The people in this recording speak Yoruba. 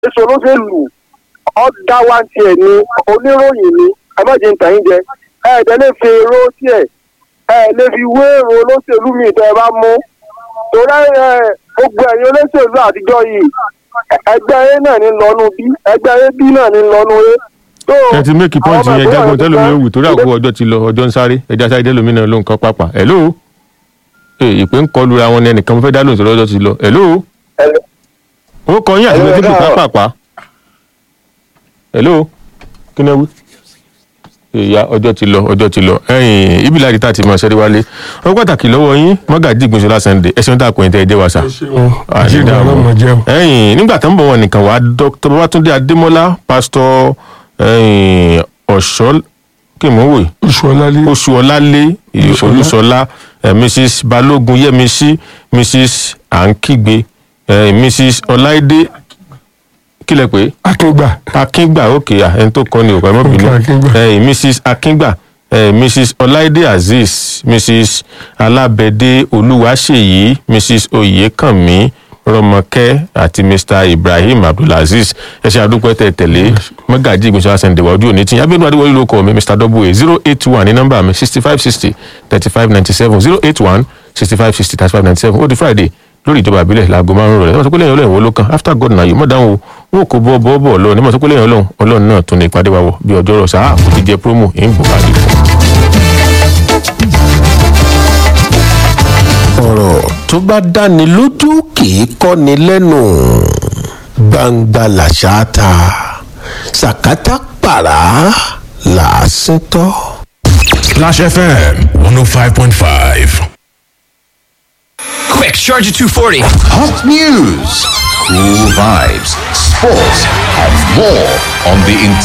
èso olóṣèlú ọ̀dà wa tiẹ̀ ni oníròyìn ni ẹ má jẹ́ ń tàn yín jẹ ẹ̀ẹ́dẹ́ lè fi èrò tiẹ̀ ẹ̀ lè fi wé èrò olóṣèlú mi tẹ́ ẹ bá mú torí ẹ̀ gbogbo ẹ̀yin olóṣèlú àtijọ́ yìí ẹgbẹ́ a náà ní lọ́nu bí ẹgbẹ́ ab náà ní lọ́nu a. So, ẹ ti make point àwọn yẹn ọmọ jágun ìpínlẹ̀ tẹ́lómi Ọ̀ṣun òwú torí àkókò ọjọ́ ti lọ ọjọ́ ń sáré ẹja sáré tẹ́lómi náà ló ń kọ́ pápá hello ee ìpè ń kọlu ra wọn ní ẹnìkan mo fẹ́ dá lóhùn sọ̀rọ̀ ọjọ́ ti lọ hello ó kọ yín àti Hello, méjì ẹ káàárọ̀. pápá hello kí ni ẹ wí ìyá ọjọ́ ti lọ ọjọ́ ti lọ ẹ̀yìn ibi láti tá a ti mọ ṣẹ́rí wálé wọ́n pàtàkì lọ́wọ́ yín mọ́gàjì ìgbìnsọ́lá sunday ẹ̀sìn tá a kò ní tẹ́ ẹ jẹ́ wa sà jíìmù ọlọ́mọ jẹ́ o. ẹ̀yìn nígbà tó ń bọ̀ wọn nìkan wá dr babatunde adémọlá pásítọ̀ ẹ̀yìn ọ̀ṣọ́ kí n mọ̀ wò yìí oṣù ọlálé oṣù ọlálé olúṣọlá eh, mrs balógun yẹmísí mrs ankigbe eh, mrs ọláìdé kílẹ̀ pé akíngbà akíngba òkè à ẹni tó kọ́ ni òkè ẹmọ́ bínú Okay, Akíngba. Eh, mrs akíngba eh, mrs ọláìdé azeez mrs alábẹ́dé olúwaṣèyí mrs oyèkànmí rọmọkẹ́ àti mr ibrahim abdulaziz ẹ ṣe àdúpẹ́ tẹ tẹ̀lé mọ́gàjì ìgbésẹ̀ àṣẹǹdẹ̀wá ojú òní tí abẹ́nu adéwọlé ló kọ́ mi mr w zero eight one ní nọ́mbà mi sixty five sixty thirty five ninety seven zero eight one sixty five sixty thirty five ninety seven ó di friday lórí ìjọba àbílẹ̀ láago márùn-ún rẹ̀ ẹ mọ̀ sọ pé lẹ́yìn ọlọ́run wo ló kàn after god na yìí mọ̀ dáhùn o wọn kò bọ́ bọ́ bọ́ lọ ní mọ̀ sọ pé lẹ́yìn ọlọ́run ọlọ́run náà tún ní ìpàdé wa wọ̀ bí ọjọ́ rọ̀ sáà kò ti jẹ promo ẹ̀ ń bọ̀ káàdì fún ọ̀rọ̀ tó bá dáni lójú kì í kọ́ni lẹ́nu gbangba làṣà ta sàkátà pàrà làásìn tọ́. Splash FM 105.5. Quick, Charger 240. Hot news, cool vibes, sports, and more on the